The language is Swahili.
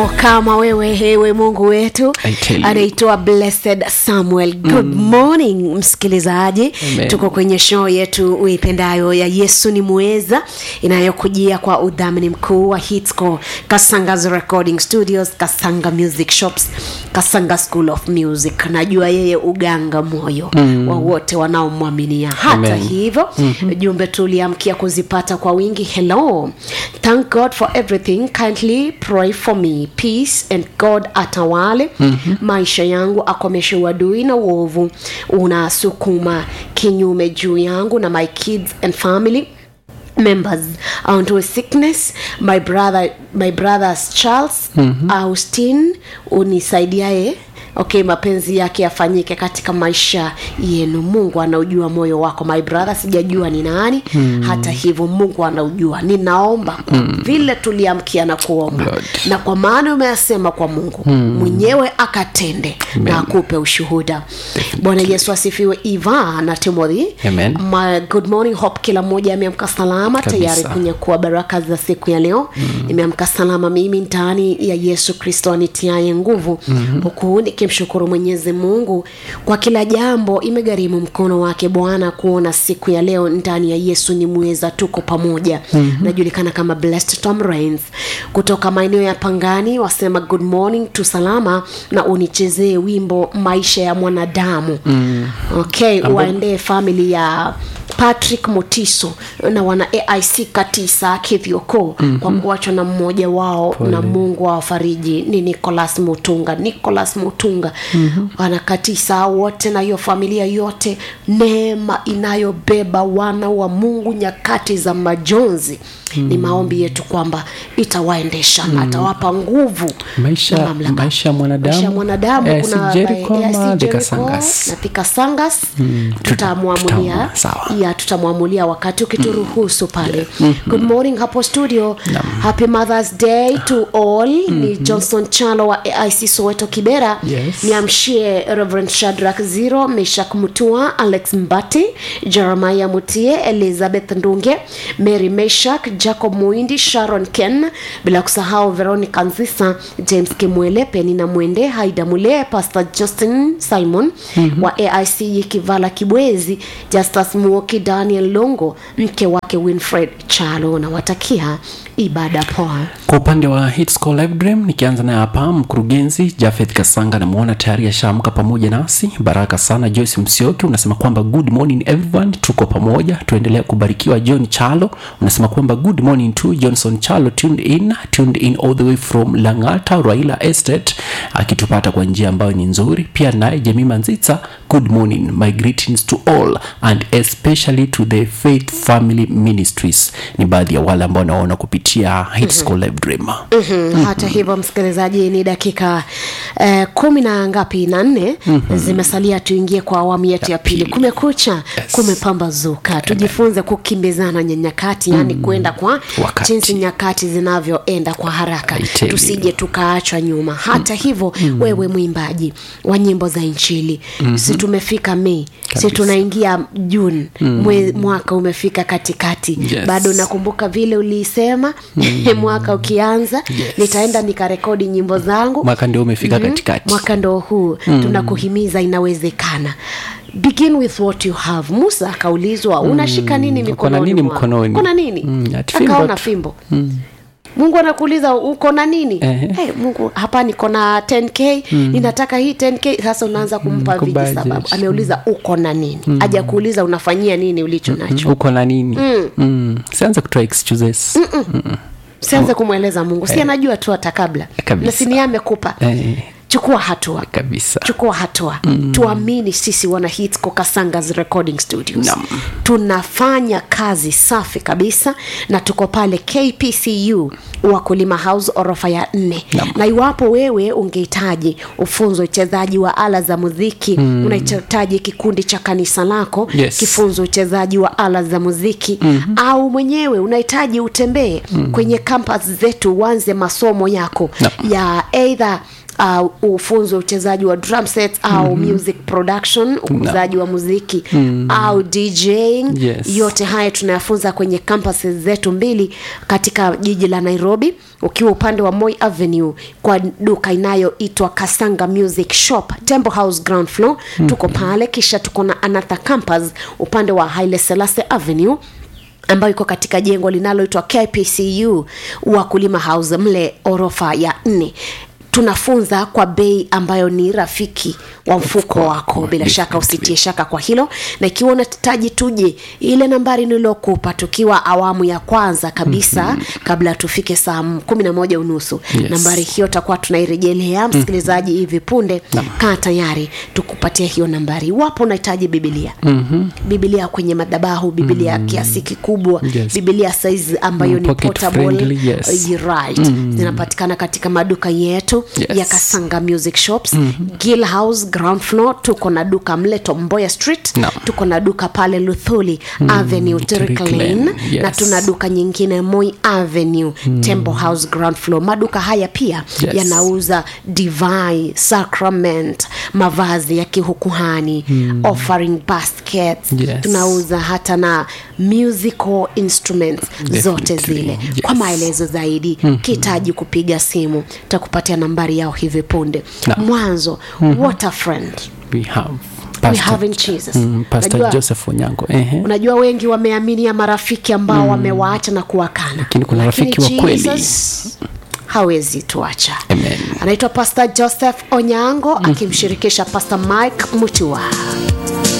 yupo kama wewe hewe mungu wetu I tell you. anaitwa blessed samuel good mm. morning msikilizaji Amen. tuko kwenye show yetu uipendayo ya yesu ni muweza inayokujia kwa udhamini mkuu wa hitsco kasangas recording studios kasanga music shops kasanga school of music najua yeye uganga moyo mm. wa wote wanaomwaminia hata Amen. hivyo mm-hmm. jumbe tuliamkia kuzipata kwa wingi hello thank god for everything kindly pray for me peace and god atawale mm-hmm. maisha yangu akomeshe uadui na uovu unasukuma kinyume juu yangu na my kids and family members onto sickness my brother my brothers charles mm-hmm. austin unisaidiaye okay mapenzi yake yafanyike katika maisha yenu mungu anaujua moyo wako my brother sijajua ni nani mm. hata hivyo mungu anaujua ninaomba mm. vile tuliamkia na kuomba Lord. na kwa maana umeyasema kwa mungu mm. mwenyewe akatende na akupe ushuhuda bwana yesu asifiwe iva na timothy Amen. My good morning hope kila mmoja ameamka salama Kabisa. tayari kunyakua baraka za siku ya leo mm. nimeamka salama mimi ndani ya yesu kristo anitiaye nguvu mm-hmm. huku nikimshukuru mwenyezi mungu kwa kila jambo imegharimu mkono wake bwana kuona siku ya leo ndani ya yesu ni mweza tuko pamoja mm-hmm. najulikana kama blessed tom rains kutoka maeneo ya pangani wasema good morning tu salama na unichezee wimbo maisha ya mwanadamu mm. okay waendee famili ya patrick motiso na wana aic katisa kithioko mm-hmm. kwa kuachwa na mmoja wao Pole. na mungu awafariji ni nicolas mutunga nicolas mutunga mm-hmm. wana katisa wote na hiyo familia yote neema inayobeba wana wa mungu nyakati za majonzi mm. ni maombi yetu kwamba itawaendesha mm. na atawapa nguvu na maisha mamlaka. maisha ya mwanadamu maisha ya mwanadamu Eh, kuna si Jericho eh, ama si Thika Jericho Sangas? na Thika sangas Mm, tuta- tutamwamulia tutaamua, sawa. ya tutamwamulia wakati ukituruhusu pale good morning hapo studio happy mothers day to all ni johnson chalo wa aic soweto kibera Yes. niamshie reverend shadrak zero meshak mutua alex mbati jeremiah mutie elizabeth ndunge mary meshak jacob muindi sharon ken bila kusahau veronica nzisa james kimwele penina mwende haida mule pastor justin simon mm-hmm. wa aic yikivala kibwezi justus muoki daniel longo mke wake winfred chalo nawatakia ibada poa kwa upande wa hitsco live dream nikianza naye hapa mkurugenzi jafeth kasanga namwona tayari ashaamka pamoja nasi baraka sana joyce msioki unasema kwamba good morning everyone tuko pamoja tuendelea kubarikiwa john chalo unasema kwamba good morning to johnson chalo tuned in tuned in all the way from langata raila estate akitupata kwa njia ambayo ni nzuri pia naye jemima nzitsa good morning my greetings to all and especially to the faith family ministries ni baadhi ya wale ambao naona kupitia hitsco live dream mm-hmm. hata hivyo msikilizaji ni dakika eh, kumi na ngapi na nne mm-hmm. zimesalia tuingie kwa awamu yetu ya pili pili. kumekucha Yes. kumepambazuka tujifunze kukimbizana na nyakati yani kwenda kwa Wakati. jinsi nyakati zinavyoenda kwa haraka I tell you. tusije tukaachwa nyuma hata hivyo wewe mwimbaji wa nyimbo za inchili mm-hmm. si tumefika mei si Kabisa. tunaingia juni mm. mwaka umefika katikati Yes. bado nakumbuka vile uliisema mwaka ukianza Yes. nitaenda nikarekodi nyimbo zangu mwaka ndio umefika katikati mwaka ndo huu mm. tunakuhimiza inawezekana begin with what you have musa akaulizwa unashika nini uko na mikononi nini mwako? mkononi? Uko na nini Mm, ati fimbo akaona tu. fimbo mungu anakuuliza uko na nini Ehe. hey, mungu hapa niko na 10k ninataka hii 10k sasa unaanza kumpa Mm, viji kubudget. sababu ameuliza uko na nini haja kuuliza unafanyia nini ulicho nacho uko na nini mm. Mm. sianza kutoa excuses sianze kumweleza mungu si anajua tu hata kabla Kabisa. na sini amekupa eh, chukua hatua kabisa chukua hatua mm. tuamini sisi wana hitsco kasangas recording studios Naam. tunafanya kazi safi kabisa na tuko pale kpcu wakulima house orofa ya nne Naam. na iwapo wewe ungehitaji ufunzo uchezaji wa ala za muziki mm. unahitaji kikundi cha kanisa lako Yes. kifunzo uchezaji wa ala za muziki mm-hmm. au mwenyewe unahitaji utembee mm. kwenye kampas zetu uanze masomo yako Naam. ya eidha uh, ufunzi wa uchezaji wa drum sets au music production ukuzaji wa muziki au djing Yes. yote haya tunayafunza kwenye campuses zetu mbili katika jiji la nairobi ukiwa upande wa moi avenue kwa duka inayoitwa kasanga music shop temple house ground floor tuko pale kisha tuko na another campus upande wa haile selase avenue ambayo iko katika jengo linaloitwa kpcu wakulima house mle orofa ya nne tunafunza kwa bei ambayo ni rafiki wa mfuko wako bila shaka usitie shaka kwa hilo na ikiwa unahitaji tuje ile nambari nililokupa tukiwa awamu ya kwanza kabisa mm-hmm. kabla tufike saa kumi na moja unusu Yes. nambari hiyo takuwa tunairejelea msikilizaji hivi punde kaa tayari tukupatia hiyo nambari iwapo unahitaji bibilia mm-hmm. bibilia kwenye madhabahu bibilia mm-hmm. kiasi kikubwa Yes. bibilia saizi ambayo Mm, ni pocket portable friendly, yes. right mm. zinapatikana katika maduka yetu Yes. ya kasanga music shops mm-hmm. gill house ground floor tuko na duka mle tomboya street Naam. tuko na duka pale luthuli mm, avenue Turk Turk Lane, Lane, yes. na tuna duka nyingine moi avenue mm. temple house ground floor maduka haya pia Yes. yanauza divine sacrament mavazi ya kihukuhani mm. offering baskets Yes. tunauza hata na musical instruments zote Definitely, zile yes. kwa maelezo zaidi mm-hmm. kihitaji kupiga simu takupatia nambari yao hivi punde Naam. mwanzo mm-hmm. what a friend we have we Pastor- have in jesus mm, pastor Unajua- joseph onyango ehe unajua wengi wameaminia marafiki ambao mm. wamewaacha na kuwakana Lakini kuna rafiki wa kweli. Jesus hawezi tuacha Amen. anaitwa pastor joseph onyango mm. akimshirikisha pastor mike mutua